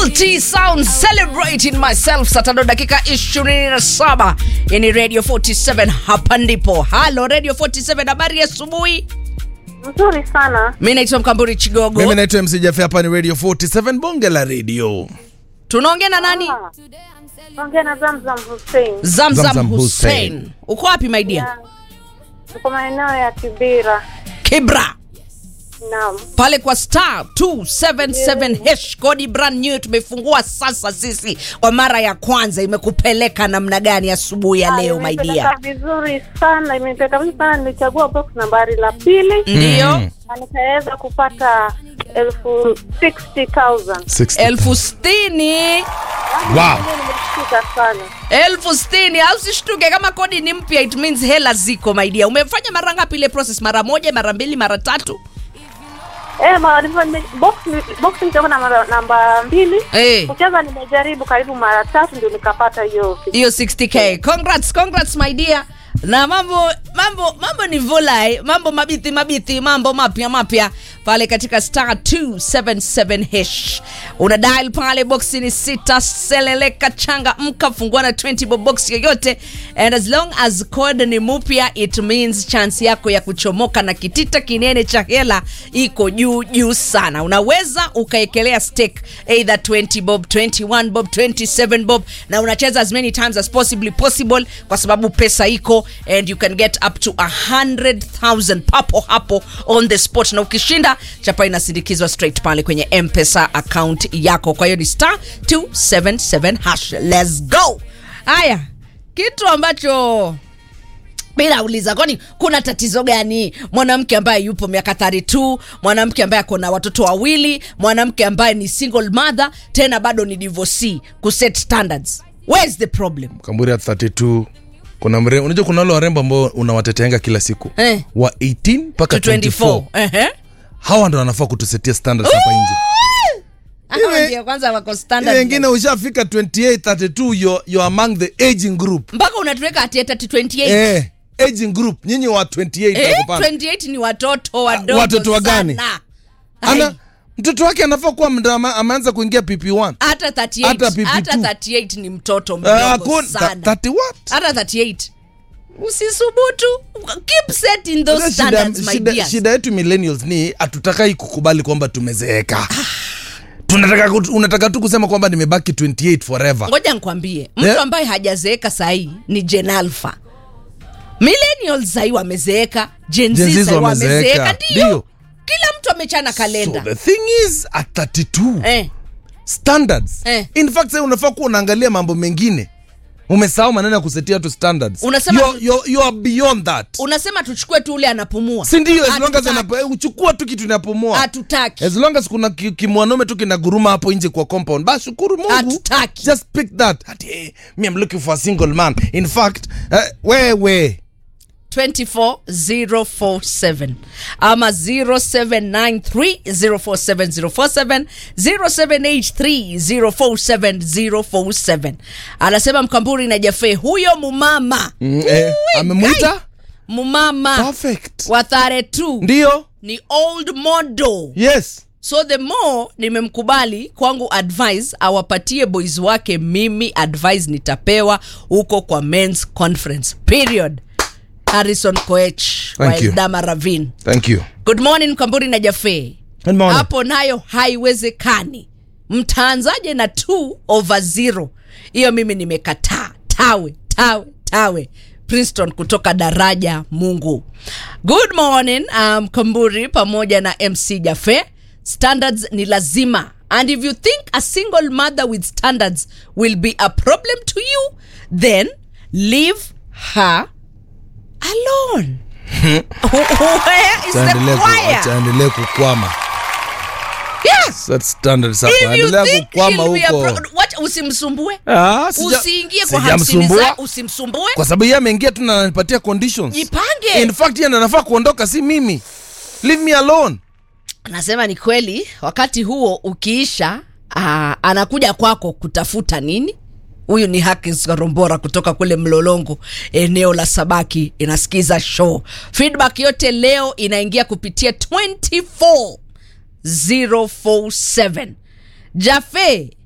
T Sound celebrating myself saa tano dakika 27 yani Radio 47 hapa ndipo. Halo Radio 47 habari ya asubuhi. Mzuri sana. Mimi naitwa Mkamburi Chigogo. mimi naitwa MC Jaffe, hapa ni radio 47 bonge la radio Tunaongea na nani? Ah, Ongea na Zamzam Hussein. Zamzam, Zamzam Hussein. Hussein. Uko wapi my dear? Tuko maeneo ya Kibira. Kibra. Naam. pale kwa star 277 hash kodi brand new tumefungua sasa sisi kwa mara ya kwanza imekupeleka namna gani asubuhi ya leo my Imenipeleka dear vizuri sana, imenipeleka vizuri sana. Nilichagua box nambari la pili ndiyo na nikaweza kupata elfu 60,000. 60. elfu sitini Wow. Mimi nimeshtuka sana. elfu sitini au sishtuke kama kodi ni mpya it means hela ziko my dear umefanya mara ngapi ile process mara moja mara mbili mara tatu Eh, ma- nime- box box nichagua namba namba mbili. Eh. Kucheza nimejaribu karibu mara tatu ndio nikapata hiyo. hiyo 60k congrats congrats my dear na mambo mambo mambo ni volai mambo mabithi mabithi mambo mapya mapya pale katika star 277 hash una dial pale boxi ni sita seleleka changa mka fungua na 20 bob box yoyote and as long as code ni mupya it means chance yako ya kuchomoka na kitita kinene cha hela iko juu juu sana unaweza ukaekelea stake either 20 bob 21 bob 27 bob na unacheza as many times as possibly possible kwa sababu pesa iko and you can get up to 100000 papo hapo on the spot na ukishinda chapa inasindikizwa straight pale kwenye mpesa account yako kwa hiyo ni star 277 hash let's go haya kitu ambacho mi nauliza kwani kuna tatizo gani mwanamke ambaye yupo miaka 32 mwanamke ambaye ako na watoto wawili mwanamke ambaye ni single mother tena bado ni divorcee kuset standards where's the problem kamburi at 32 kuna mrembo unajua kuna wale warembo ambao unawateteanga kila siku Eh. wa 18 mpaka to 24 24 Ehe. hawa ndo wanafaa kutusetia standards hapa nje Hawa Iwe- ndio kwanza wako Ile standard wengine ushafika 28 32 you're, you're among the aging group mpaka unatuweka ati ati 28 eh, aging group nyinyi wa 28 eh, nakupanda. 28 ni watoto wadogo watoto wa gani? sana. ana Ai, mtoto wake anafaa kuwa mda ama- ameanza kuingia pp1 hata 38 hata PP2. hata 38 ni mtoto Ah, mdogo hakuna- tha- sana 30 what hata 38 usisubutu keep setting those Shida- standards my shida, dears. shida yetu millennials ni hatutakai kukubali kwamba tumezeeka tunataka kut- unataka tu kusema kwamba nimebaki 28 forever ngoja nkwambie mtu Yeah. ambaye hajazeeka sahii ni gen alpha millennials sahii wamezeeka Gen Z Gen Z sahii wamezeeka. wamezeeka ndio Ndio. kila mtu amechana so kalenda the thing is at 32 eh. standards Eh. in fact sasa unafaa kuwa unaangalia mambo mengine umesahau maneno ya kusetia tu standards Unasema you're, tu- you're, you are beyond that unasema tuchukue tu ule anapumua si ndio as long as Hatutaki. anapo- eh, uchukua tu kitu inapumua hatutaki as long as kuna ki- kimwanaume tu kinaguruma hapo nje kwa compound basi shukuru mungu Hatutaki. just pick that Ati, hey, me I'm looking for a single man in fact uh, wewe 24047 ama 0793047047 0783047047 anasema mkamburi na jafe huyo mumama mm, eh, Ui, amemwita kai. mumama perfect wa thare tu ndio ni old model yes so the more nimemkubali kwangu advice awapatie boys wake mimi advice nitapewa huko kwa mens conference period harrison koech wa Thank you. eldama ravin thank you good morning kamburi na jafe Good morning. hapo nayo haiwezekani mtaanzaje na 2 over 0 hiyo mimi nimekataa tawe tawe tawe princeton kutoka daraja mungu good morning um, kamburi pamoja na mc jafe standards ni lazima and if you think a single mother with standards will be a problem to you then leave her alone where is the Aendelee ku- choir acha aendelee kukwama yes Set standards hapa If you endelea think kukwama he'll be a huko pro- wacha usimsumbue Ah, sija- usiingie kwa hamsini sijamsumbua. za usimsumbue kwa sababu yeye ameingia tu na ananipatia conditions jipange in fact yeye ndo anafaa kuondoka si mimi leave me alone anasema ni kweli wakati huo ukiisha aa, anakuja kwako kutafuta nini huyu ni Hakins Karombora kutoka kule Mlolongo, eneo la Sabaki, inasikiza show. Feedback yote leo inaingia kupitia 24047 Jafe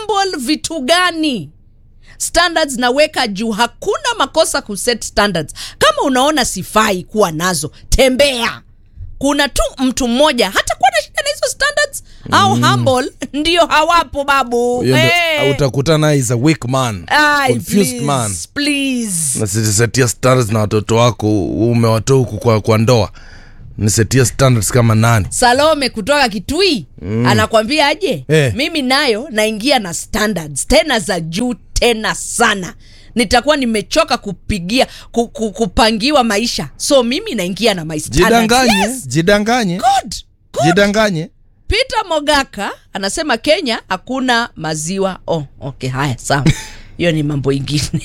humble vitu gani standards naweka juu hakuna makosa kuset standards kama unaona sifai kuwa nazo tembea kuna tu mtu mmoja hata kuwa na shida na hizo standards au humble ndio hawapo babu Hiyo ndo- Eh. utakutana naye is a weak man Ai, confused please, man please. nasisetia standards na watoto wako umewatoa huku kwa, kwa ndoa nisetia standards kama nani salome kutoka kitui mm. anakwambia aje Eh. mimi nayo naingia na standards tena za juu tena sana nitakuwa nimechoka kupigia ku, ku, kupangiwa maisha so mimi naingia na my standards. jidanganye Yes, jidanganye good, good. jidanganye peter mogaka anasema kenya hakuna maziwa oh, okay haya sawa hiyo ni mambo ingine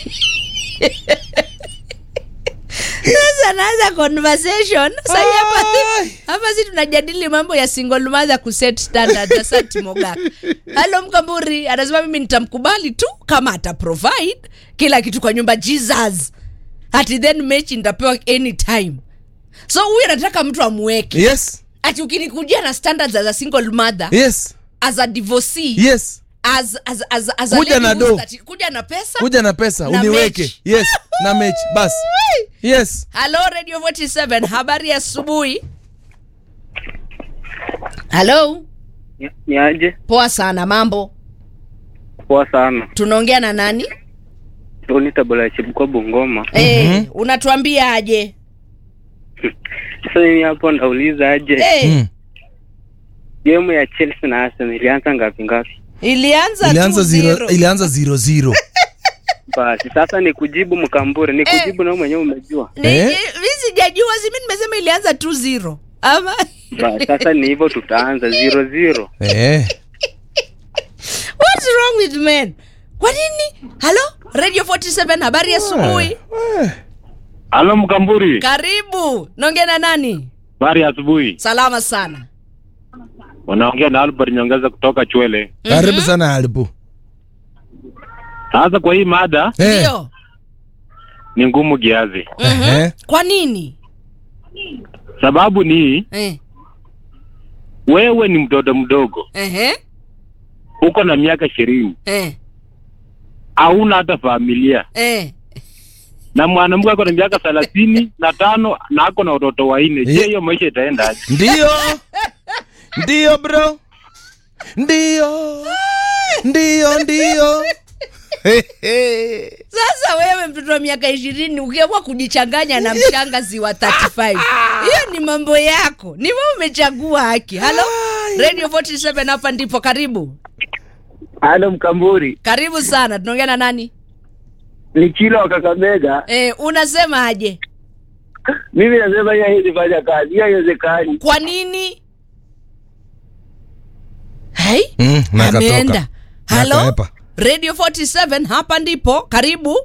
sasa naanza conversation sahii hapa Ai. hapa si tunajadili mambo ya single mother kuset standard asante mogaka halo mkamburi anasema mimi nitamkubali tu kama ata provide kila kitu kwa nyumba jesus ati then mechi nitapewa anytime so huyu anataka mtu amweke yes ati ukinikujia na standards as a single mother yes as a divorcee yes as, as, as, as a Kuja lady na who's do. that- kuja na pesa kuja na pesa Na uniweke mechi. yes na mechi basi yes halo radio 47 habari ya asubuhi halo Ni- ni aje poa sana mambo poa sana tunaongea na nani toni tabula chibukwa bungoma Eh, unatuambia aje sasa mimi hapo nauliza aje Eh, mm. gemu ya chelsea na arsenal ilianza ngapi ngapi ilianza ilianza tu zero, zero. ilianza zero zero basi sasa ni kujibu mkambure ni kujibu na mwenyewe umejua Ni- Eh? ni- mi sijajua simi nimesema ilianza tu zero ama basi sasa ni hivyo tutaanza zero zero eh. what's wrong with men kwa nini halo radio 47 habari ya asubuhi Eh. Halo Mkamburi, karibu naongea na nani habari ya asubuhi. salama sana Wanaongea na Albert Nyongeza kutoka Chwele. karibu sana alibu Sasa kwa hii mada Eh. ndio ni ngumu kiasi, Ehe. kwa nini sababu ni eh. wewe ni mtoto mdogo, Ehe. uko na miaka ishirini, Eh. hauna hata familia, Eh. na mwanamke ako na miaka thelathini na tano na ako na watoto wanne. Je, Eh. hiyo maisha itaendaje? ndio ndio bro ndio ndio ndio sasa wewe mtoto wa miaka ishirini ukiamua kujichanganya na mshangazi wa 35 hiyo ni mambo yako ni wewe umechagua haki halo radio 47 hapa ndipo karibu halo mkamburi karibu sana tunaongea na nani ni chilo wa kakamega eh, unasema aje mimi nasema hiyo haiwezi fanya kazi hiyo haiwezekani kwa nini hey? Mm, na akatoka. ameenda Na halo akaepa. radio 47 hapa ndipo karibu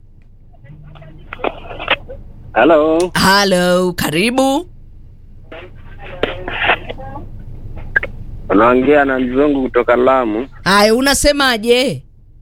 halo halo karibu unaongea na mzungu kutoka lamu haya unasemaje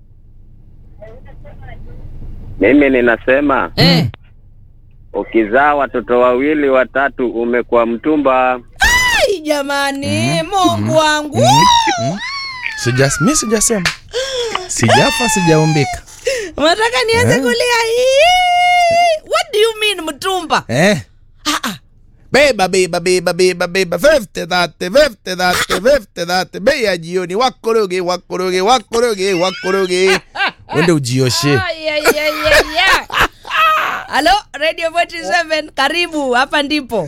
mimi ninasema eh. ukizaa watoto wawili watatu umekuwa mtumba Ai, jamani mungu wangu Sijas, mi sijasema sijafa sijaumbika unataka nianze Eh. kulia hii? what do you mean mtumba eh. ah, ah. beba beba beba beba beba fefte dhate fefte dhate fefte dhate bei ya jioni wakoroge wakoroge wakoroge wakoroge wende ujioshe Ai, ai, ai, ai, ai. halo radio 47 karibu hapa ndipo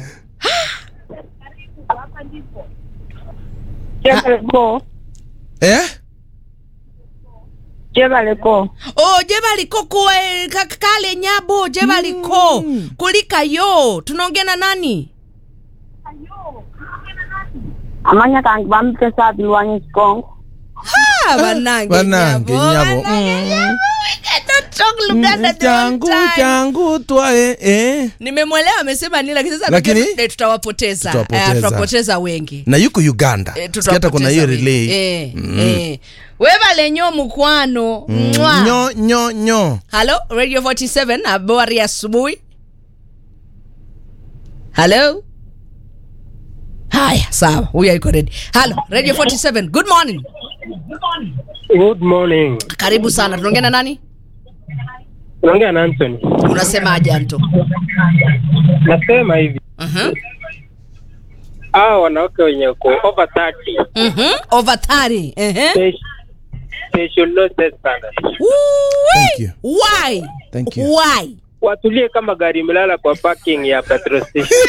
Jebaleko. eh? Jebaleko. oh jebaliko kuwe ka- kale nyabo jebaliko kulika yo tunaongea na nani Amanya kangi bampe sa bilwanyi sikongo. Ah, banange Banange nyabo. banange nyabo. We cannot talk Luganda the whole changu time. changu twae eh. nimemwelewa amesema nini lakini sasa Lakini? najua tuta- tutawapoteza Tutawapoteza. Eh, tutawapoteza wengi na yuko uganda Eh, Sikia hata kuna hiyo tutawapoteza wengi. relay Eh, eh. webalenyo mukwano Mwa. nyo nyo nyo halo radio 47 habari ya asubuhi halo haya sawa huyu aiko redi halo radio 47 good morning Good morning. karibu sana tunaongea na nani Unaongea na Anthony. unasemaje anto Nasema hivi, Mhm. hao wanawake wenye uko over 30 Mhm. over 30 Ehe. they, they should not set standards. Woo-wee. you. why Thank you. why Watulie kama gari imelala kwa parking ya petrol station.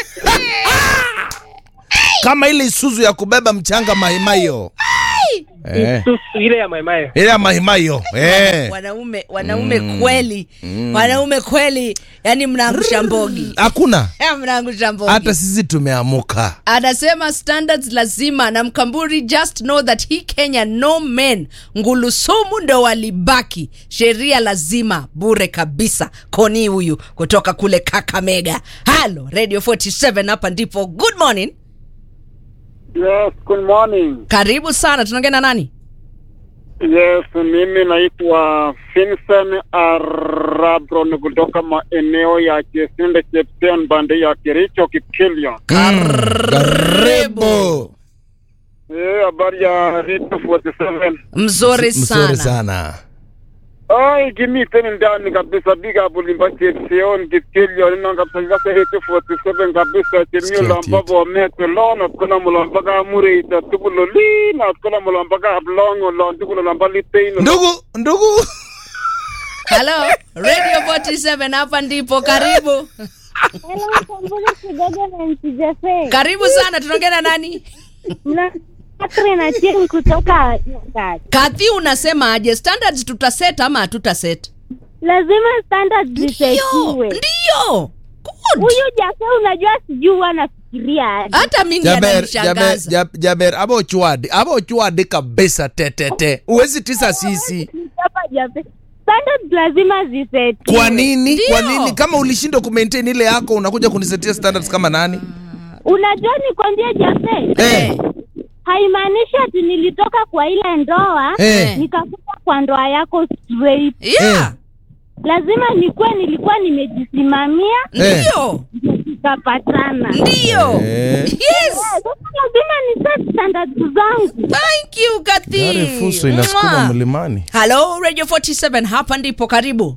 kama ile isuzu ya kubeba mchanga mahimayo eh. Isuzu ile ya maimayo. ile ya mahimayo eh. wanaume wanaume kweli wanaume kweli yani mnaangusha mbogi hakuna Eh, mnaangusha mbogi hata sisi tumeamuka anasema standards lazima na mkamburi just know that hii kenya no men ngulusumu ndo walibaki sheria lazima bure kabisa koni huyu kutoka kule kakamega halo radio 47 hapa ndipo good morning Yes, good morning. karibu sana tunaongea na nani Yes, mimi naitwa Vincent Arabron kutoka maeneo ya Chesinde Chepsen bande ya Kericho Kipkelion. karibu Eh, habari ya Radio 47. mzuri sana, mzuri sana Ai, kimiten ndani kabisa big up ulimba Chepseon Kipkelion na kabisa ngase Radio 47 kabisa Sikia chemio lamba tito. bo mete lona kuna mulamba ka murita tubulo li na kuna mulamba ka blongo lon tubulo lamba liteino. ndugu ndugu halo radio 47 hapa ndipo karibu karibu sana tunaongea na nani na chini kutoka Nyakach. kadhi unasema aje standards tutaset ama hatutaset lazima standards ndio zisetiwe ndio Good. huyu jase unajua sijui huwa anafikiria aje. hata mimi jaber jaber ananishangaza Jab- jaber abo ochwadi abo ochwadi kabisa tetete uwezi tisa sisi Hapa Jafe. standards lazima zisetiwe kwa nini Ndio. kwa nini kama ulishindwa kumaintain ile yako unakuja kunisetia standards kama nani unajua nikwambie jafe eh. haimaanishi ati nilitoka kwa ile ndoa Eh. nikakuta kwa ndoa yako straight yeah lazima nikuwe nilikuwa nimejisimamia Eh. ndio tukapatana ndio Eh. yes sasa lazima ni set standards zangu thank you Gari fuso kathi inasukuma mlimani halo radio 47 hapa ndipo karibu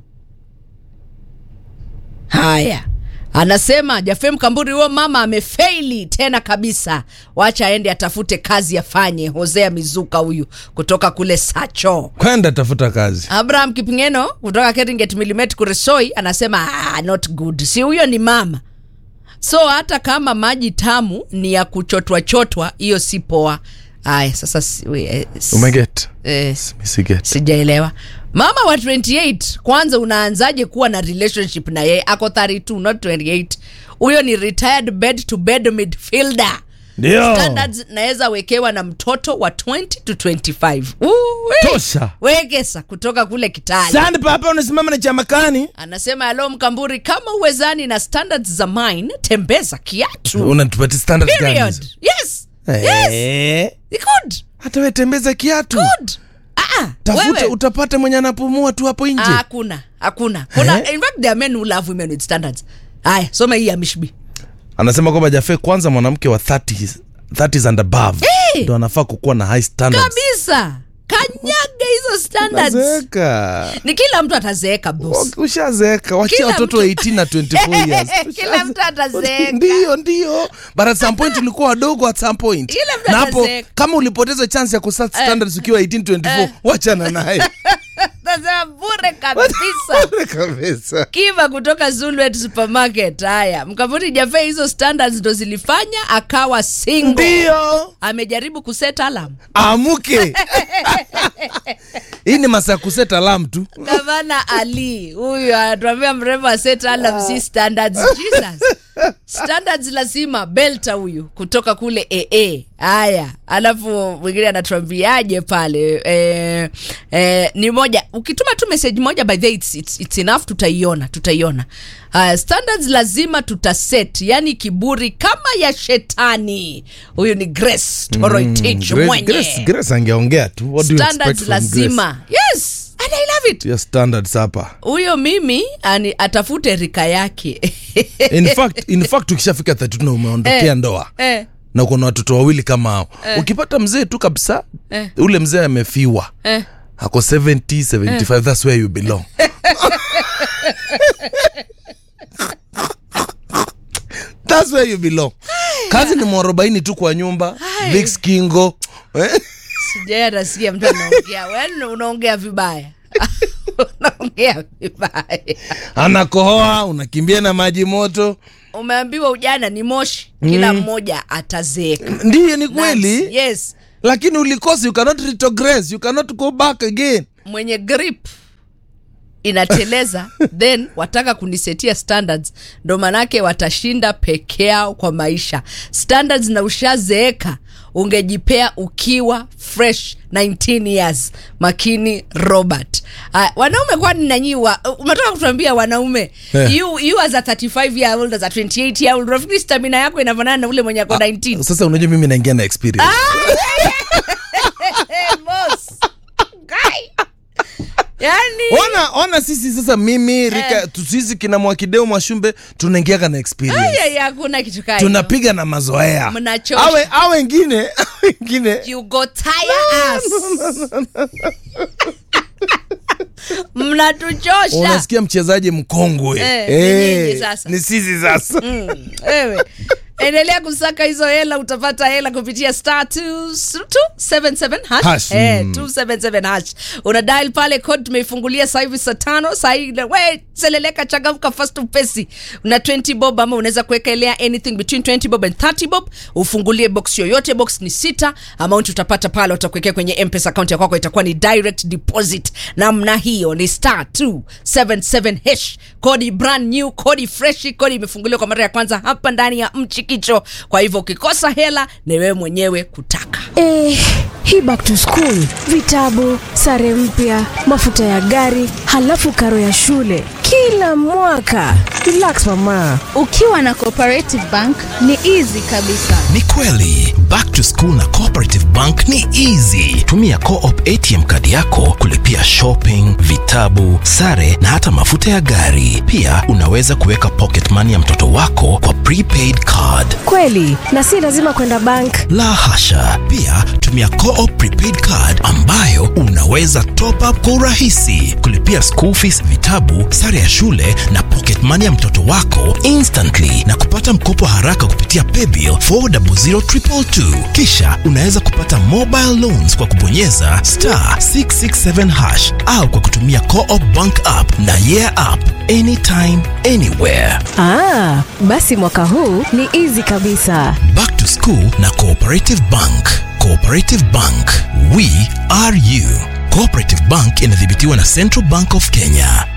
haya anasema jafem kamburi huo mama amefeili tena kabisa wacha aende atafute kazi afanye hosea mizuka huyu kutoka kule sacho kwenda tafuta kazi abraham kipingeno kutoka keringet milimet kuresoi anasema ah, not good si huyo ni mama so hata kama maji tamu ni ya kuchotwa chotwa hiyo si poa aya sasa si, we, eh, s- umeget eh, misiget sijaelewa mama wa 28 kwanza unaanzaje kuwa na relationship na yeye ako 32 not 28 huyo ni retired bed to bed midfielder ndio standards naweza wekewa na mtoto wa 20 to 25 Uwe. tosha wekesa kutoka kule kitali sandi papa unasimama na chamakani anasema alo mkamburi kama uwezani na standards za mine tembeza kiatu unatupatia standards gani period hizo? yes yes Eh, good hata we tembeza kiatu good ah, tafuta wewe utapata mwenye anapumua tu hapo nje Ah, hakuna hakuna kuna Eh? in fact there are men who love women with standards haya soma hii ya mishbi anasema kwamba jafe kwanza mwanamke wa 30 30s and above Eh! ndo anafaa kukuwa na high standards kabisa kanyaga hizo standards Nazeeka. ni kila mtu atazeeka boss ushazeeka wachia Kila watoto mtu- 18 na 24 years Kila Ushaze- mtu atazeeka. ndio ndio but at some point ulikuwa wadogo at some point Kila mtu na hapo atazeeka. kama ulipoteza chance ya kuset standards ukiwa 18 24 wachana naye nasema bure kabisa kabisa kiva kutoka zulwet supermarket haya mkavuri jafe hizo standards ndo zilifanya akawa single ndio amejaribu kuset alam amuke hii ni masaa kuset alam tu gavana ali huyu anatuambia mrembo aset alam si standards jesus standards lazima belta huyu kutoka kule aa haya alafu mwingine anatuambiaje pale eh, eh, ni moja ukituma tu message moja by the way, it's, it's, it's enough tutaiona tutaiona uh, standards lazima tutaset yani kiburi kama ya shetani huyu ni grace toroitich Grace- mwenye Grace- Grace angeongea tu What do you expect standards from Grace? lazima yes and i love it Your standards hapa huyo mimi ani, atafute rika yake in fact in fact ukishafika 32 na umeondokea Eh. ndoa eh, na kuna watoto wawili kama hao ukipata mzee tu kabisa Eh. ule mzee amefiwa Eh. ako 70 75 that's where you belong that's where you belong kazi ni mwarobaini tu kwa nyumba Vicks kingo eh? sijai atasikia mtu anaongea Wewe unaongea vibaya unaongea vibaya anakohoa unakimbia na maji moto umeambiwa ujana ni moshi kila mmoja atazeeka ndiyo ni kweli yes lakini ulikosi you cannot retrogress you cannot go back again mwenye grip inateleza then wataka kunisetia standards ndo manake watashinda peke yao kwa maisha standards na ushazeeka ungejipea ukiwa fresh 19 years makini robert uh, wanaume kwani nanyiwa umetoka kutuambia wanaume Eh. you, you as a 35 year old as a 28 year old unafikiri stamina yako inafanana na ule mwenye ako 19 sasa unajua mimi naingia na experience hey, boss. Guy. yani ona ona sisi sasa mimi rika Eh. tu- sisi kina mwakideo mwashumbe tunaingiaga na experience Ai, ai, hakuna kitu kaa hiyo. tunapiga na mazoea Mnachosha. awe awe wengine wengine you go tire us mnatuchosha unasikia mchezaji mkongwe Eh, ni Eh, nyinyi sasa. ni sisi sasa Mm, wewe endelea kusaka hizo hela utapata hela kupitia star 277 hash, Hash, Eh, mm. 277 hash una dial pale code tumeifungulia sasa hivi saa tano saa hii we seleleka changamka fast upesi una 20 bob ama unaweza kuwekelea anything between 20 bob and 30 bob ufungulie box yoyote box ni sita amount utapata pale utakuwekea kwenye mpesa account ya kwako itakuwa ni direct deposit namna hiyo ni star 277 hash kodi brand new kodi freshi kodi imefunguliwa kwa mara ya kwanza hapa ndani ya mchikicho kwa hivyo ukikosa hela ni wewe mwenyewe kutaka Eh, hii back to school, vitabu, sare mpya, mafuta ya gari, halafu karo ya shule kila mwaka. Relax mama. ukiwa na cooperative bank ni easy kabisa ni kweli back to school na cooperative bank ni easy tumia coop atm kadi yako kulipia shopping vitabu sare na hata mafuta ya gari pia unaweza kuweka pocket money ya mtoto wako kwa prepaid card Kweli, na si lazima kwenda bank. la hasha pia tumia coop prepaid card ambayo unaweza top up kwa urahisi kulipia school fees vitabu sare ya shule na pocket money ya mtoto wako instantly na kupata mkopo haraka kupitia paybill 400222 kisha unaweza kupata mobile loans kwa kubonyeza star 667 hash au kwa kutumia coop bank app na yeah app anytime anywhere Ah, basi mwaka huu ni easy kabisa. Back to School na Cooperative Bank. Cooperative Bank, we are you. Cooperative Bank inadhibitiwa na Central Bank of Kenya.